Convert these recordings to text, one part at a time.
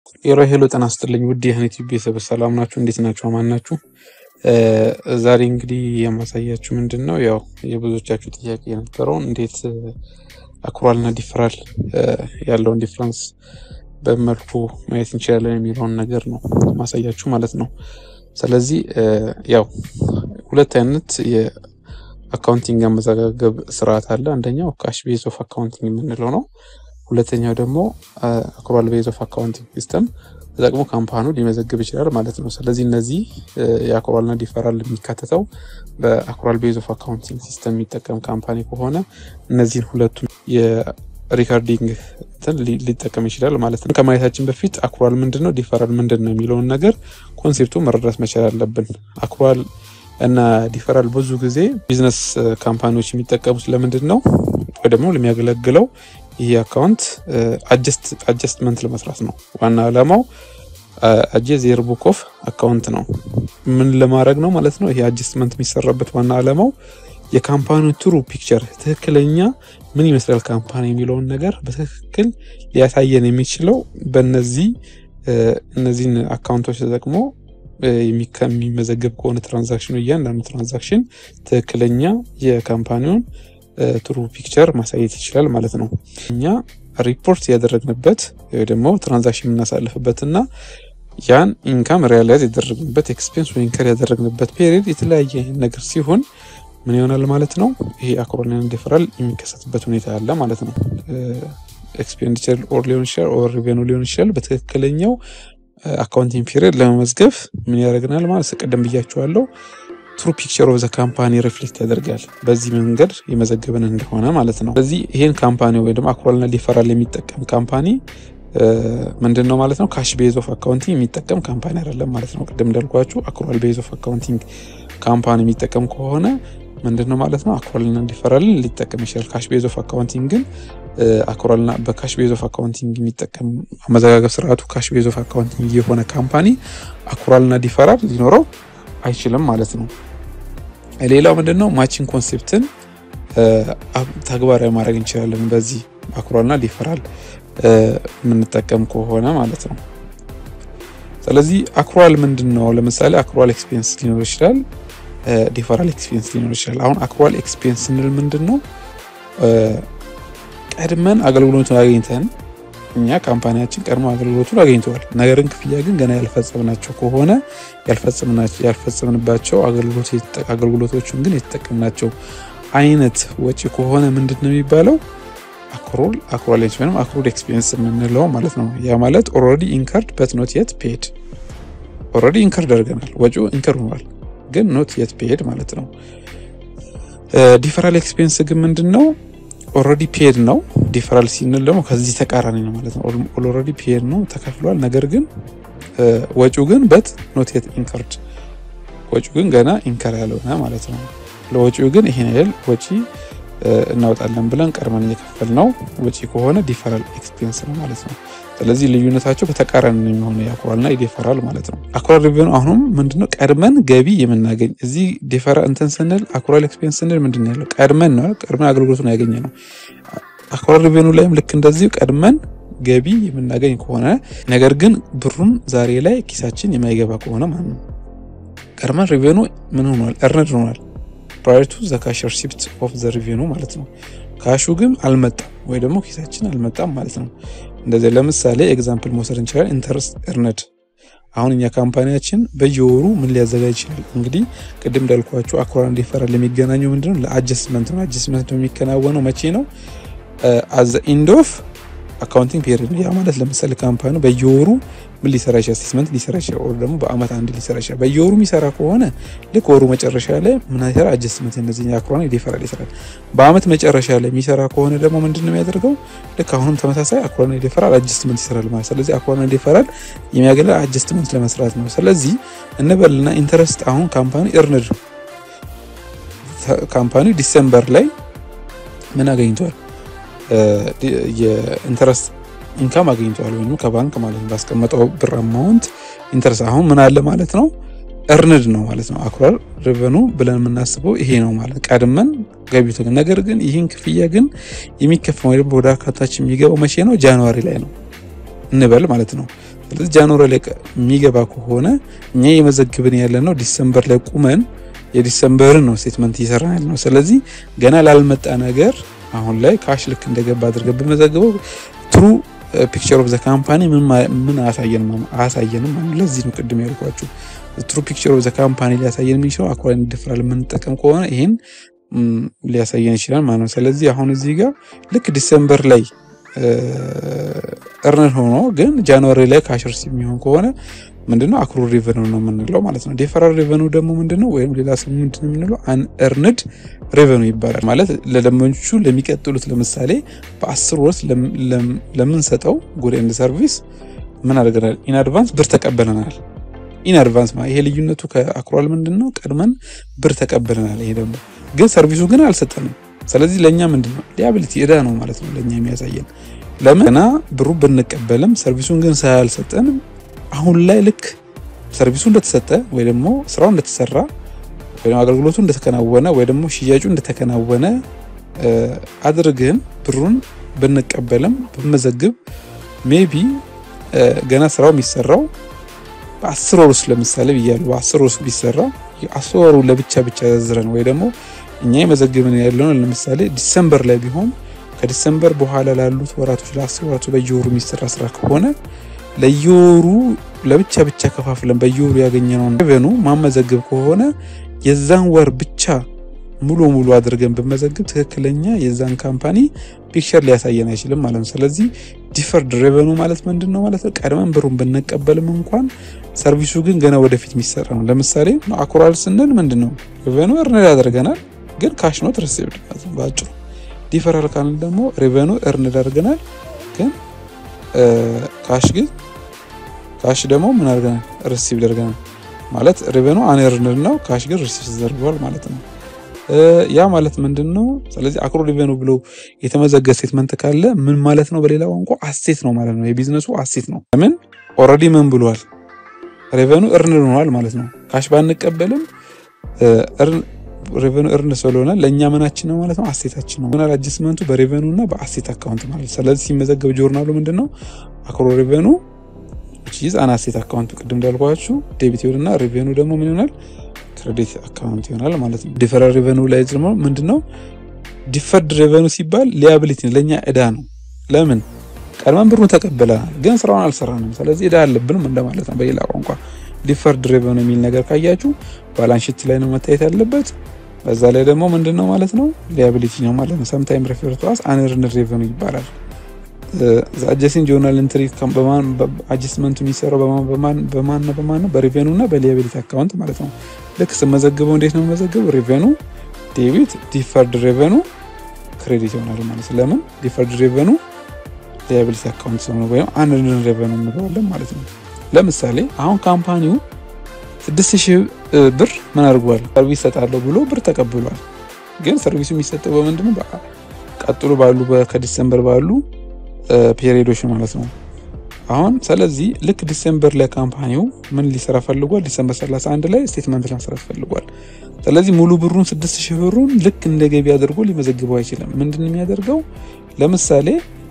ሄሎ ሄሎ ጤና ይስጥልኝ ውድ የህኔት ቤተሰብ ሰላም ናችሁ? እንዴት ናችሁ? አማን ናችሁ? ዛሬ እንግዲህ የማሳያችሁ ምንድን ነው ያው የብዙዎቻችሁ ጥያቄ የነበረውን እንዴት አክሩዋል እና ዲፈራል ያለውን ዲፍረንስ በመልኩ ማየት እንችላለን የሚለውን ነገር ነው ማሳያችሁ ማለት ነው። ስለዚህ ያው ሁለት አይነት የአካውንቲንግ አመዘጋገብ ስርዓት አለ። አንደኛው ካሽ ቤዝ ኦፍ አካውንቲንግ የምንለው ነው። ሁለተኛው ደግሞ አክሩዋል ቤዝ ኦፍ አካውንቲንግ ሲስተም ተጠቅሞ ካምፓኑ ሊመዘግብ ይችላል ማለት ነው። ስለዚህ እነዚህ የአክሩዋልና ዲፈራል የሚካተተው በአክሩዋል ቤዝ ኦፍ አካውንቲንግ ሲስተም የሚጠቀም ካምፓኒ ከሆነ እነዚህን ሁለቱን የሪካርዲንግ እንትን ሊጠቀም ይችላል ማለት ነው። ከማየታችን በፊት አክሩዋል ምንድን ነው፣ ዲፈራል ምንድን ነው የሚለውን ነገር ኮንሴፕቱ መረዳት መቻል አለብን። አክሩዋል እና ዲፈራል ብዙ ጊዜ ቢዝነስ ካምፓኒዎች የሚጠቀሙት ለምንድን ነው ወይ ደግሞ ለሚያገለግለው ይህ አካውንት አጀስትመንት ለመስራት ነው። ዋና ዓላማው አጀ ዜር ቡክ ኦፍ አካውንት ነው። ምን ለማድረግ ነው ማለት ነው? ይሄ አጀስትመንት የሚሰራበት ዋና ዓላማው የካምፓኒው ትሩ ፒክቸር ትክክለኛ ምን ይመስላል ካምፓኒ የሚለውን ነገር በትክክል ሊያሳየን የሚችለው በነዚህ እነዚህን አካውንቶች ተጠቅሞ የሚመዘገብ ከሆነ ትራንዛክሽኑ እያንዳንዱ ትራንዛክሽን ትክክለኛ የካምፓኒውን ትሩ ፒክቸር ማሳየት ይችላል ማለት ነው። እኛ ሪፖርት ያደረግንበት ወይ ደግሞ ትራንዛክሽን የምናሳልፍበት እና ያን ኢንካም ሪያላይዝ ያደረግንበት ኤክስፔንስ ወይ ኢንከር ያደረግንበት ፔሪድ የተለያየ ነገር ሲሆን ምን ይሆናል ማለት ነው። ይሄ አክሩዋልና ዲፈራል የሚከሰትበት ሁኔታ አለ ማለት ነው። ኤክስፔንዲቸር ኦር ሊሆን ይችላል ኦር ሪቬኑ ሊሆን ይችላል። በትክክለኛው አካውንቲንግ ፒሪየድ ለመመዝገብ ምን ያደርግናል ማለት ቅድም ብያችኋለሁ ትሩ ፒክቸር ኦፍ ዘ ካምፓኒ ሪፍሌክት ያደርጋል። በዚህ መንገድ የመዘገብን እንደሆነ ማለት ነው። ስለዚህ ይሄን ካምፓኒ ወይ ደግሞ አክሩዋልና ዲፈራል የሚጠቀም ካምፓኒ ምንድን ነው ማለት ነው? ካሽ ቤዝ ኦፍ አካውንቲንግ የሚጠቀም ካምፓኒ አይደለም ማለት ነው። ቅድም እንዳልኳችሁ አክሩዋል ቤዝ ኦፍ አካውንቲንግ ካምፓኒ የሚጠቀም ከሆነ ምንድን ነው ማለት ነው? አክሩዋልና ዲፈራልን ሊጠቀም ይችላል። ካሽ ቤዝ ኦፍ አካውንቲንግ ግን አክሩዋልና በካሽ ቤዝ ኦፍ አካውንቲንግ የሚጠቀም አመዘጋገብ ስርዓቱ ካሽ ቤዝ ኦፍ አካውንቲንግ የሆነ ካምፓኒ አክሩዋልና ዲፈራል ሊኖረው አይችልም ማለት ነው። ሌላው ምንድን ነው ማቺንግ ኮንሴፕትን ተግባራዊ ማድረግ እንችላለን በዚህ አክሩዋልና ዲፈራል የምንጠቀም ከሆነ ማለት ነው። ስለዚህ አክሩዋል ምንድን ነው? ለምሳሌ አክሩዋል ኤክስፔንስ ሊኖር ይችላል፣ ዲፈራል ኤክስፔንስ ሊኖር ይችላል። አሁን አክሩዋል ኤክስፔንስ ስንል ምንድን ነው? ቀድመን አገልግሎቱን አግኝተን እኛ ካምፓኒያችን ቀድሞ አገልግሎቱን አግኝተዋል። ነገርን ክፍያ ግን ገና ያልፈጸምናቸው ከሆነ ያልፈጸምንባቸው አገልግሎቶቹን ግን የተጠቀምናቸው አይነት ወጪ ከሆነ ምንድን ነው የሚባለው? አክሩል አክሩዋል ወይም አክሩድ ኤክስፔንስ የምንለው ማለት ነው። ያ ማለት ኦልሬዲ ኢንከርድ በት ኖት የት ፔድ። ኦልሬዲ ኢንከርድ አድርገናል፣ ወጪው ኢንከር ሆኗል፣ ግን ኖት የት ፔድ ማለት ነው። ዲፈራል ኤክስፔንስ ግን ምንድን ነው? ኦልሬዲ ፔድ ነው። ዲፈራል ሲንል ደግሞ ከዚህ ተቃራኒ ነው ማለት ነው። ኦልሬዲ ፔድ ነው ተከፍሏል፣ ነገር ግን ወጪው ግን በት ኖት የት ኢንከርድ፣ ወጪው ግን ገና ኢንከር ያልሆነ ማለት ነው። ለወጪው ግን ይሄን ያህል ወጪ እናወጣለን ብለን ቀድመን እየከፈል ነው ወጪ ከሆነ ዲፈራል ኤክስፔንስ ነው ማለት ነው። ስለዚህ ልዩነታቸው በተቃራኒ የሚሆነ የአክሩዋልና የዲፈራል ማለት ነው። አክሩዋል ሪቬኑ አሁንም ምንድነው ቀድመን ገቢ የምናገኝ እዚህ ዲፈራ እንትን ስንል አክሩዋል ኤክስፔንስ ስንል ምንድን ነው ያለው ቀድመን ነው ቀድመን አገልግሎቱን ያገኘ ነው። አክሩዋል ሪቬኑ ላይም ልክ እንደዚሁ ቀድመን ገቢ የምናገኝ ከሆነ ነገር ግን ብሩን ዛሬ ላይ ኪሳችን የማይገባ ከሆነ ማለት ነው ቀድመን ሪቬኑ ምን ሆኗል እርንድ ሆኗል ፕራየር ቱ ዘ ካሽ ሪሲፕት ኦፍ ዘ ሪቬኑ ማለት ነው። ካሹ ግን አልመጣም ወይ ደግሞ ኪሳችን አልመጣም ማለት ነው። እንደዚህ ለምሳሌ ኤግዛምፕል መውሰድ እንችላለን። ኢንተረስት እርነድ አሁን እኛ ካምፓኒያችን በየወሩ ምን ሊያዘጋጅ ይችላል? እንግዲህ ቅድም እንዳልኳችሁ አክሩዋልና ዲፈራል የሚገናኘው ምንድነው? ለአጀስትመንት ነው። አጀስትመንት የሚከናወነው መቼ ነው? አዘ ኢንድ ኦፍ አካውንቲንግ ፔሪድ ነው። ያ ማለት ለምሳሌ ካምፓኒው በየወሩ ምን ሊሰራ ይችላል? ስቴትመንት ሊሰራ ይችላል። ወር ደግሞ በአመት አንድ ሊሰራ ይችላል። በየወሩ የሚሰራ ከሆነ ልክ ወሩ መጨረሻ ላይ ምን ይሰራ? አጀስትመንት እነዚህ አክሩዋልና ዲፈራል ይሰራል። በአመት መጨረሻ ላይ የሚሰራ ከሆነ ደግሞ ምንድን ነው የሚያደርገው? ልክ አሁንም ተመሳሳይ አክሩዋልና ዲፈራል አጀስትመንት ይሰራል ማለት። ስለዚህ አክሩዋልና ዲፈራል የሚያገለ አጀስትመንት ለመስራት ነው። ስለዚህ እንበልና ኢንተረስት አሁን ካምፓኒ እርንድ ካምፓኒ ዲሰምበር ላይ ምን አገኝቷል? የኢንተረስት ኢንካም አግኝተዋል ወይም ከባንክ ማለት ነው ባስቀመጠው ብር አማውንት ኢንተረስት አሁን ምን አለ ማለት ነው እርንድ ነው ማለት ነው። አክሩዋል ሪቨኑ ብለን የምናስበው ይሄ ነው ማለት ቀድመን ገቢቶ ነገር ግን ይህን ክፍያ ግን የሚከፈለው ወይም ወደ አካታች የሚገባው መቼ ነው? ጃንዋሪ ላይ ነው እንበል ማለት ነው። ስለዚህ ጃንዋሪ ላይ የሚገባ ከሆነ እኛ የመዘግብን ያለ ነው ዲሰምበር ላይ ቁመን የዲሰምበርን ነው ስቴትመንት እየሰራን ያለ ነው። ስለዚህ ገና ላልመጣ ነገር አሁን ላይ ካሽ ልክ እንደገባ አድርገን ብመዘግበው ትሩ ፒክቸር ኦፍ ዘ ካምፓኒ ምን አያሳየንም አያሳየንም። ለዚህ ነው ቅድም ያልኳችሁ ትሩ ፒክቸር ኦፍ ዘ ካምፓኒ ሊያሳየን የሚችለው አኩራን ዲፈራል የምንጠቀም ከሆነ ይህን ሊያሳየን ይችላል ማለት ነው። ስለዚህ አሁን እዚህ ጋር ልክ ዲሰምበር ላይ እርንን ሆኖ ግን ጃንዋሪ ላይ ካሽርስ የሚሆን ከሆነ ምንድነው አክሩ ሪቨኑ ነው የምንለው ማለት ነው። ዲፈራል ሪቨኑ ደግሞ ምንድነው ወይም ሌላ ስሙ ምንድነው የምንለው አንኤርንድ ሪቨኑ ይባላል። ማለት ለደንበኞቹ ለሚቀጥሉት ለምሳሌ በአስር ወር ለምንሰጠው ጉድ ኤንድ ሰርቪስ ምን አድርገናል? ኢን አድቫንስ ብር ተቀበለናል። ኢን አድቫንስ ይሄ ልዩነቱ ከአክሯል ምንድነው ቀድመን ብር ተቀበለናል። ይሄ ደግሞ ግን ሰርቪሱ ግን አልሰጠንም። ስለዚህ ለእኛ ምንድነው ሊያቢሊቲ እዳ ነው ማለት ነው ለእኛ የሚያሳየን ለምን ገና ብሩ ብንቀበልም ሰርቪሱን ግን ሳያልሰጠን አሁን ላይ ልክ ሰርቪሱ እንደተሰጠ ወይ ደግሞ ስራው እንደተሰራ ወይ ደግሞ አገልግሎቱ እንደተከናወነ ወይ ደግሞ ሽያጩ እንደተከናወነ አድርገን ብሩን ብንቀበልም ብመዘግብ ሜቢ ገና ስራው የሚሰራው በአስር ወር ውስጥ ለምሳሌ ብያለሁ። በአስር ወር ውስጥ ቢሰራ አስር ወሩ ለብቻ ብቻ ዘዝረን ወይ ደግሞ እኛ የመዘግብን ያለውን ለምሳሌ ዲሰምበር ላይ ቢሆን ከዲሰምበር በኋላ ላሉት ወራቶች ለአስር ወራቶች በየወሩ የሚሰራ ስራ ከሆነ ለየወሩ ለብቻ ብቻ ከፋፍለን በየወሩ ያገኘነውን ሬቨኑ ማመዘግብ ከሆነ የዛን ወር ብቻ ሙሉ ሙሉ አድርገን ብመዘግብ ትክክለኛ የዛን ካምፓኒ ፒክቸር ሊያሳየን አይችልም ማለት ነው። ስለዚህ ዲፈርድ ሬቨኑ ማለት ምንድን ነው ማለት ነው? ቀድመን ብሩን ብንቀበልም እንኳን ሰርቪሱ ግን ገና ወደፊት የሚሰራ ነው። ለምሳሌ አኩራል ስንል ምንድን ነው ሬቨኑ እርንድ አድርገናል፣ ግን ካሽ ኖት ሪሲቭድ ማለት ነው በአጭሩ። ዲፈራል ካልን ደግሞ ሬቨኑ እርንድ አድርገናል፣ ግን ካሽ ግን ካሽ ደግሞ ምን አድርገናል ሪሲቭድ አድርገናል ማለት ሬቨኑ አንኤርንድ ነው፣ ካሽ ግን ሪሲቭ ተደርጓል ማለት ነው። ያ ማለት ምንድን ነው? ስለዚህ አክሮ ሪቨኑ ብሎ የተመዘገበ ስቴትመንት ካለ ምን ማለት ነው? በሌላ ቋንቋ አሴት ነው ማለት ነው። የቢዝነሱ አሴት ነው። ለምን ኦልሬዲ ምን ብሏል? ሬቨኑ እርን ሆኗል ማለት ነው። ካሽ ባንቀበልም ሬቨኑ እርን ስለሆነ ለእኛ ምናችን ነው ማለት ነው? አሴታችን ነው። ሆናል አጀስትመንቱ በሬቨኑ እና በአሴት አካውንት ማለት ስለዚህ ሲመዘገብ ጆርናሉ ምንድን ነው አክሮ ሬቨኑ ቺዝ አን አሴት አካውንት ቅድም እንዳልኳችሁ ዴቢት ይሆንና ሬቨኑ ደግሞ ምን ይሆናል ክሬዲት አካውንት ይሆናል ማለት ነው። ዲፈረር ሬቨኑ ላይ ደግሞ ምንድነው ዲፈርድ ሬቨኑ ሲባል ሊያቢሊቲ ለእኛ እዳ ነው። ለምን ቀድመን ብሩን ተቀብለናል፣ ግን ስራውን አልሰራንም። ስለዚህ እዳ አለብንም እንደማለት ነው። በሌላ ቋንቋ ዲፈርድ ሬቨኑ የሚል ነገር ካያችሁ ባላንሽት ላይ ነው መታየት ያለበት። በዛ ላይ ደግሞ ምንድነው ማለት ነው ሊያቢሊቲ ነው ማለት ነው። ሰምታይም ሬፈር ቱ አስ አንኤርንድ ሬቨኑ ይባላል። አጀስቲንግ ጆርናል ኢንትሪ አጀስትመንቱ የሚሰራው በማን በማን ነው በማን ነው በሬቨኑ እና በሊያቢሊቲ አካውንት ማለት ነው። ልክ ስመዘግበው እንዴት ነው የምመዘግበው? ሬቨኑ ዴቢት ዲፈርድ ሬቨኑ ክሬዲት ይሆናል ማለት ለምን ዲፈርድ ሬቨኑ ሊያቢሊቲ አካውንት ሲሆን ወይም አንኤርንድ ሬቨኑ እንለዋለን ማለት ነው። ለምሳሌ አሁን ካምፓኒው ስድስት ሺህ ብር ምን አድርጓል ሰርቪስ ሰጣለሁ ብሎ ብር ተቀብሏል። ግን ሰርቪሱ የሚሰጠው በምንድነው ቀጥሎ ባሉ ከዲሰምበር ባሉ ፔሪዶች ማለት ነው። አሁን ስለዚህ ልክ ዲሴምበር ላይ ካምፓኒው ምን ሊሰራ ፈልጓል? ዲሴምበር 31 ላይ ስቴትመንት ለመስራት ፈልጓል። ስለዚህ ሙሉ ብሩን 6000 ብሩን ልክ እንደ ገቢ አድርጎ ሊመዘግበው አይችልም። ምንድን ነው የሚያደርገው? ለምሳሌ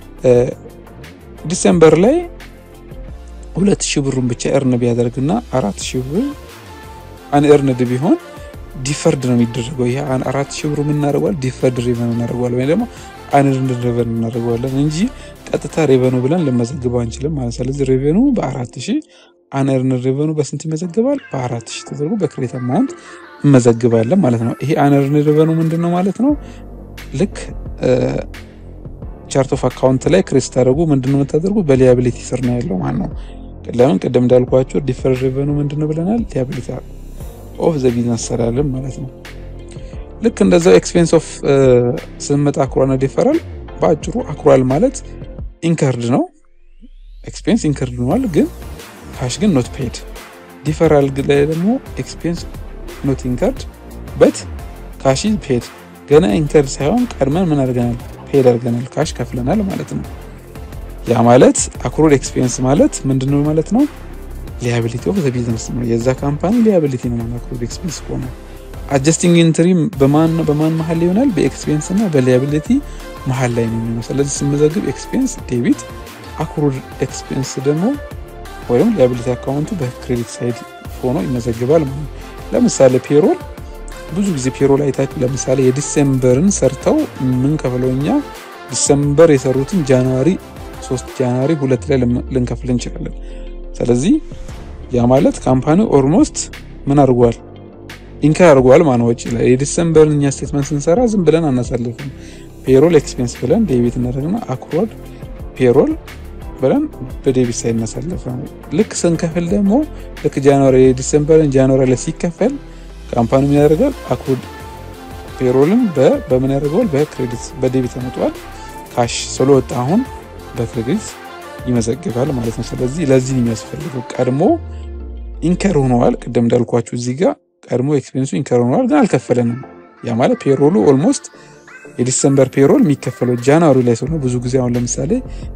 ዲሴምበር ላይ 2000 ብሩን ብቻ እርን ቢያደርግና 4000 ብር አንኤርንድ ቢሆን ዲፈርድ ነው የሚደረገው። ይሄ 4000 ብሩ ምን እናደርገዋል? ዲፈርድ ሪቨን እናደርገዋለን ወይም ደግሞ አንኤርንድ ሪቨን እናደርገዋለን እንጂ ቀጥታ ሬቨኑ ብለን ልመዘግበው አንችልም ማለት። ስለዚህ ሬቨኑ በአራት ሺህ አንኤርንድ ሬቨኑ በስንት ይመዘግባል? በአራት ሺህ ተደርጎ በክሬት አማውንት እንመዘግባለን ማለት ነው። ይሄ አንኤርንድ ሬቨኑ ምንድን ነው ማለት ነው? ልክ ቻርት ኦፍ አካውንት ላይ ክሬት ስታደርጉ ምንድን ነው የምታደርጉ? በሊያቢሊቲ ስር ነው ያለው ማለት ነው። ለምን ቅድም እንዳልኳቸው ዲፈርድ ሬቨኑ ምንድን ነው ብለናል? ሊያቢሊቲ ኦፍ ዘ ቢዝነስ ሰላለን ማለት ነው። ልክ እንደዛው ኤክስፔንስ ኦፍ ስንመጣ አክሯልና ዲፈራል በአጭሩ አክሯል ማለት ኢንከርድ ነው። ኤክስፔንስ ኢንከርድ ሆኗል፣ ግን ካሽ ግን ኖት ፔድ። ዲፈራል ላይ ደግሞ ኤክስፔንስ ኖት ኢንከርድ በት ካሽ ፔድ። ገና ኢንከርድ ሳይሆን ቀድመን ምን አድርገናል? ፔድ አድርገናል፣ ካሽ ከፍለናል ማለት ነው። ያ ማለት አክሮድ ኤክስፔንስ ማለት ምንድነው ማለት ነው? ሊያቢሊቲ ኦፍ ዘ ቢዝነስ ነው። የዛ ካምፓኒ ሊያቢሊቲ ነው ማለት አክሮድ ኤክስፔንስ ከሆነ አጀስቲንግ ኢንትሪ በማን በማን መሀል ይሆናል? በኤክስፔንስ እና በሊያቢሊቲ መሀል ላይ ነው የሚሆነው። ስለዚህ ስመዘግብ ኤክስፔንስ ዴቢት፣ አክሩድ ኤክስፔንስ ደግሞ ወይም ሊያቢሊቲ አካውንቱ በክሬዲት ሳይድ ሆኖ ይመዘግባል ማለት ነው። ለምሳሌ ፔሮል ብዙ ጊዜ ፔሮል አይታችሁ ለምሳሌ የዲሴምበርን ሰርተው ምን ከፍለው እኛ ዲሰምበር የሰሩትን ጃንዋሪ ሶስት ጃንዋሪ ሁለት ላይ ልንከፍል እንችላለን። ስለዚህ ያ ማለት ካምፓኒው ኦልሞስት ምን አድርጓል ኢንከር አድርጓል ማለት ወጪ ላይ የዲሰምበርን እኛ ስቴትመንት ስንሰራ ዝም ብለን አናሳልፍም። ፔሮል ኤክስፔንስ ብለን ዴቢት እናደርግና አክሮድ ፔሮል ብለን በዴቢት ሳይድ እናሳልፍ። ልክ ስንከፍል ደግሞ ልክ ጃንዋሪ የዲሰምበርን ጃንዋሪ ላይ ሲከፈል ካምፓኒ ምን ያደርጋል? አክሮድ ፔሮልን በምን ያደርገዋል? በክሬዲት በዴቢት ያመጣዋል። ካሽ ስለወጣ አሁን በክሬዲት ይመዘግባል ማለት ነው። ስለዚህ ለዚህ የሚያስፈልገው ቀድሞ ኢንከር ሆነዋል። ቅድም እንዳልኳችሁ እዚህ ጋር ቀድሞ ኤክስፔንሱ ኢንከር ሆነዋል፣ ግን አልከፈለንም። ያ ማለት ፔሮሉ ኦልሞስት የዲሰምበር ፔሮል የሚከፈለው ጃንዋሪ ላይ ስለሆነ ብዙ ጊዜ አሁን ለምሳሌ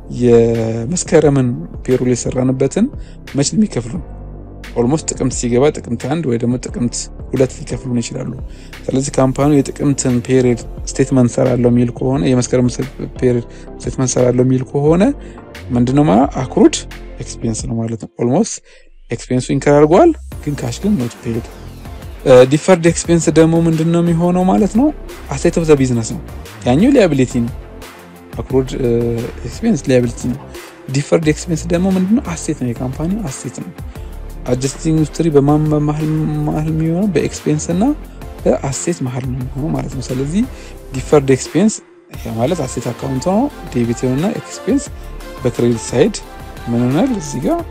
የመስከረምን ፔሮል የሰራንበትን መች ነው የሚከፍሉን? ኦልሞስት ጥቅምት ሲገባ ጥቅምት አንድ ወይ ደግሞ ጥቅምት ሁለት ሊከፍሉን ይችላሉ። ስለዚህ ካምፓኒው የጥቅምትን ፔሪድ ስቴትመንት ሰራለው የሚል ከሆነ የመስከረም ፔሪድ ስቴትመንት ሰራለው የሚል ከሆነ ምንድነው ማለት አክሩድ ኤክስፔንስ ነው ማለት ነው። ኦልሞስት ኤክስፔንሱ ኢንከር አድርጓል፣ ግን ካሽ ግን ኖት ፔድ። ዲፈርድ ኤክስፔንስ ደግሞ ምንድነው የሚሆነው ማለት ነው? አሴት ኦፍ ዘ ቢዝነስ ነው። ያኛው ሊያቢሊቲ ነው። አክሩድ ኤክስፔንስ ሊያቢሊቲ ነው። ዲፈርድ ኤክስፔንስ ደግሞ ምንድነው? አሴት ነው። የካምፓኒ አሴት ነው። አጀስቲንግ ኢንዱስትሪ በማን መሀል የሚሆነው በኤክስፔንስ እና በአሴት መሀል ነው የሚሆነው ማለት ነው። ስለዚህ ዲፈርድ ኤክስፔንስ ማለት አሴት አካውንት ነው። ዴቢት እና ኤክስፔንስ በክሬዲት ሳይድ ምን ሆናል እዚህ ጋር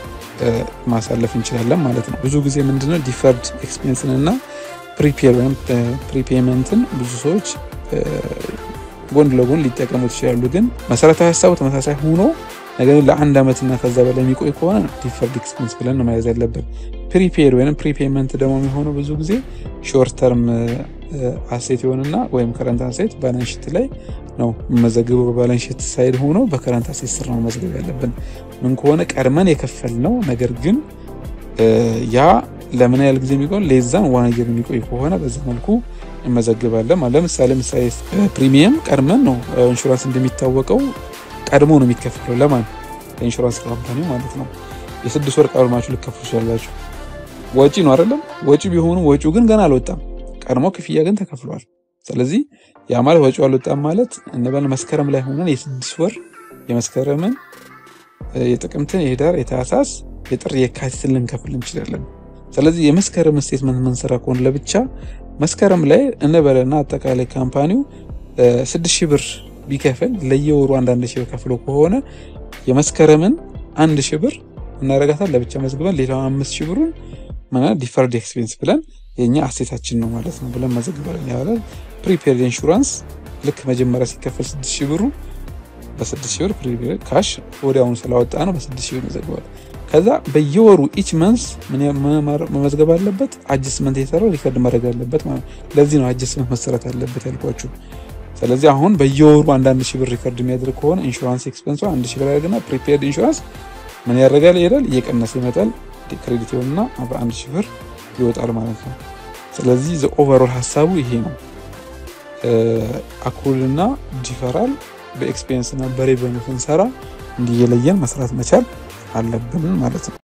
ማሳለፍ እንችላለን ማለት ነው። ብዙ ጊዜ ምንድነው ዲፈርድ ኤክስፔንስን እና ፕሪፔር ወይም ፕሪፔመንትን ብዙ ሰዎች ጎን ለጎን ሊጠቀሙት ይችላሉ። ግን መሰረታዊ ሀሳቡ ተመሳሳይ ሆኖ ነገር ግን ለአንድ ዓመትና ከዛ በላይ የሚቆይ ከሆነ ዲፈርድ ኤክስፔንስ ብለን ነው መያዝ ያለብን። ፕሪፔድ ወይም ፕሪፔመንት ደግሞ የሚሆነው ብዙ ጊዜ ሾርት ተርም አሴት የሆንና ወይም ከረንት አሴት ባላንስ ሺት ላይ ነው የምመዘግበው። በባላንስ ሺት ሳይድ ሆኖ በከረንት አሴት ስር ነው መመዝገብ ያለብን። ምን ከሆነ ቀድመን የከፈል ነው ነገር ግን ያ ለምን ያህል ጊዜ የሚቆይ ሌዛን ዋን የር የሚቆይ ከሆነ በዛ መልኩ እንመዘግባለን። ለምሳሌ ምሳሌ ፕሪሚየም ቀድመን ነው ኢንሹራንስ እንደሚታወቀው ቀድሞ ነው የሚከፈለው። ለማን ለኢንሹራንስ ካምፓኒ ማለት ነው። የስድስት ወር ቀድማችሁ ልከፍሉ ይችላላችሁ። ወጪ ነው አይደለም? ወጪ ቢሆኑ ወጪው ግን ገና አልወጣም። ቀድሞ ክፍያ ግን ተከፍሏል። ስለዚህ ያ ማለት ወጪው አልወጣም ማለት እንበል መስከረም ላይ ሆነን የስድስት ወር የመስከረምን፣ የጥቅምትን፣ የህዳር፣ የታህሳስ፣ የጥር፣ የካቲትን ልንከፍል እንችላለን። ስለዚህ የመስከረም ስቴትመንት መንሰራ ከሆነ ለብቻ መስከረም ላይ እንበለና አጠቃላይ ካምፓኒው ስድስት ሺህ ብር ቢከፍል ለየወሩ አንዳንድ ሺህ ብር ከፍሎ ከሆነ የመስከረምን አንድ ሺህ ብር እናረጋታል ለብቻ መዝግበን ሌላውን አምስት ሺህ ብሩን ማለት ዲፈርድ ኤክስፔንስ ብለን የኛ አሴታችን ነው ማለት ነው ብለን መዘግባለን። ያለ ፕሪፔድ ኢንሹራንስ ልክ መጀመሪያ ሲከፈል ስድስት ሺህ ብሩ በስድስት ሺህ ብር ፕሪፔድ ካሽ ወዲያውኑ ስላወጣ ነው በስድስት ሺህ ብር መዘግባል። ከዛ በየወሩ ኢች መንስ መመዝገብ አለበት። አጅስመንት የሰራው ሪከርድ ማድረግ አለበት ማለት ለዚህ ነው አጅስመንት መሰረት አለበት ያልኳችሁ። ስለዚህ አሁን በየወሩ አንዳንድ ሺህ ብር ሪከርድ የሚያደርግ ከሆነ ኢንሹራንስ ኤክስፔንሷ አንድ ሺህ ብር ያደርግና ፕሪፔድ ኢንሹራንስ ምን ያደርጋል? ይሄዳል እየቀነሰ ይመጣል። ክሬዲት ይሆንና በአንድ ሺህ ብር ይወጣል ማለት ነው። ስለዚህ ዘ ኦቨሮል ሀሳቡ ይሄ ነው። አክሩልና ዲፈራል በኤክስፔንስ እና በሬቨኑ ስንሰራ እንዲየለየን መስራት መቻል አለብን ማለት ነው።